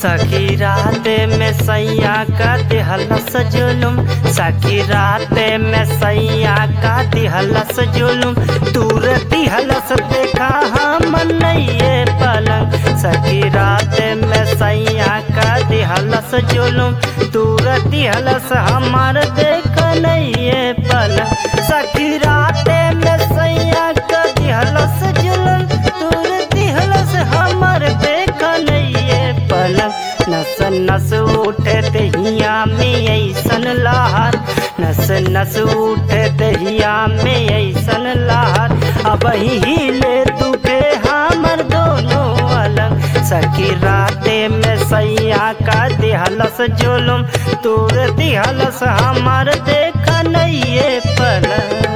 सखी रात में सैया का दिहलस जुलुम सखी रात में सैया का दिहलस जुलुम दूर दिहलस देखा हम नइये पलंग सखी रात में सैया का दिहलस जुलुम दूर दिहलस हमार देख नइये पलंग सखी रात में सैया का दिहलस जुलुम दूर दिहलस हमार देख नइये पलंग नस नस उठे दहिया में ऐसन लहर नस नस उठे दहिया में ऐसन लहर अब हिले दुखे हमर दोनों अलग सखी राते में सैया का दिहलस जुलुम तोर दिहलस हमार देख नइये पलंग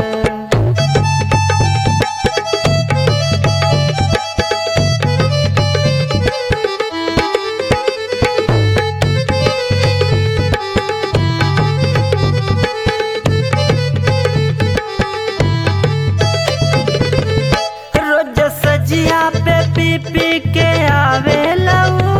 रोज सजिया पे पी पी के आवे लऊ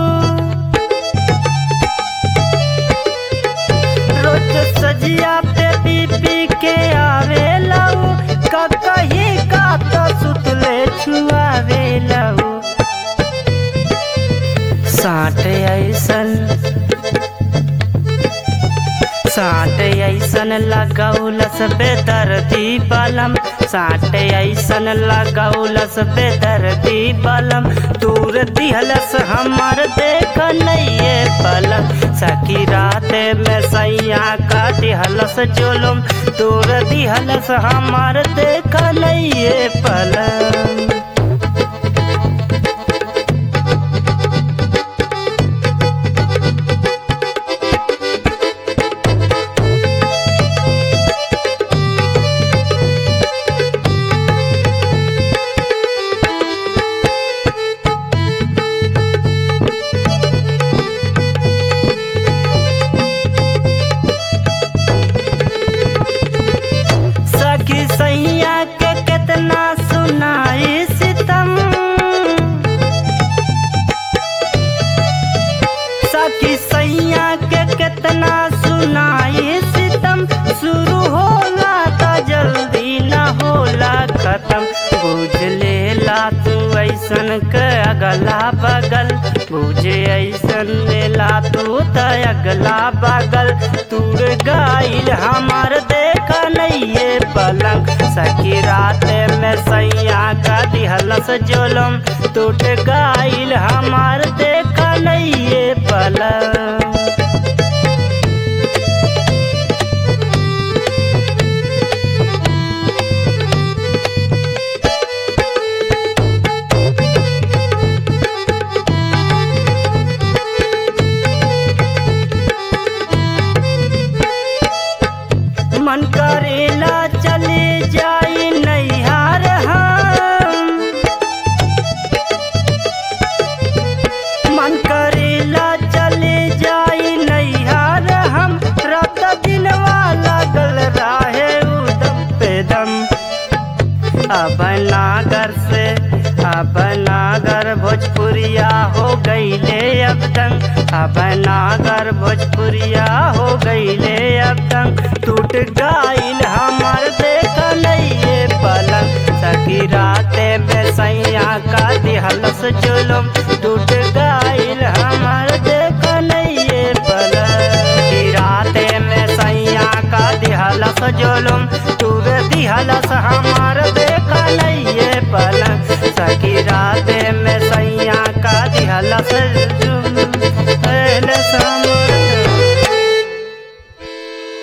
रोज सजिया पे पी पी के आवे लऊ कहीं का तो सुतले छुआवे लऊ साठ ऐसन साठ ऐसन लगौलस बेदर्दी बलम साठ ऐसन लगौलस बेदर्दी बलम दूर दिहलस हमर देख नइये पलम सखी रात में सैया का दिहलस जुलुम दूर दिहलस हमर देख नइये पलम सखी सैया के कितना सुनाई सितम सखी सैया के कितना सुनाई सितम शुरू होला तो जल्दी न होला खत्म बुझ लेला तू ऐसन के अगला बगल बुझ ऐसन लेला तू त अगला बगल तूर गाइल हमार देख नइये पलंग सखी रात में सैया का दिहलस जुलम टूट गाइल हमार देख नइये पलंग मन करेला चले जाई नैहार हम मन करेला चले जाई नैहार हम रात दिन वाला गल राहे उदम पे दम अब नागर से अब नागर भोजपुरिया हो गईले अब तंग अब नागर भोजपुरिया हो गईले अब तंग टूट गाइल हमार देख नइये पलंग सखी राते में सैया का दिहलस जुलुम टूट गाइल हमार देख नइये पलंग सखी राते में सैया का दिहलस जुलुम तू दिहलस हमार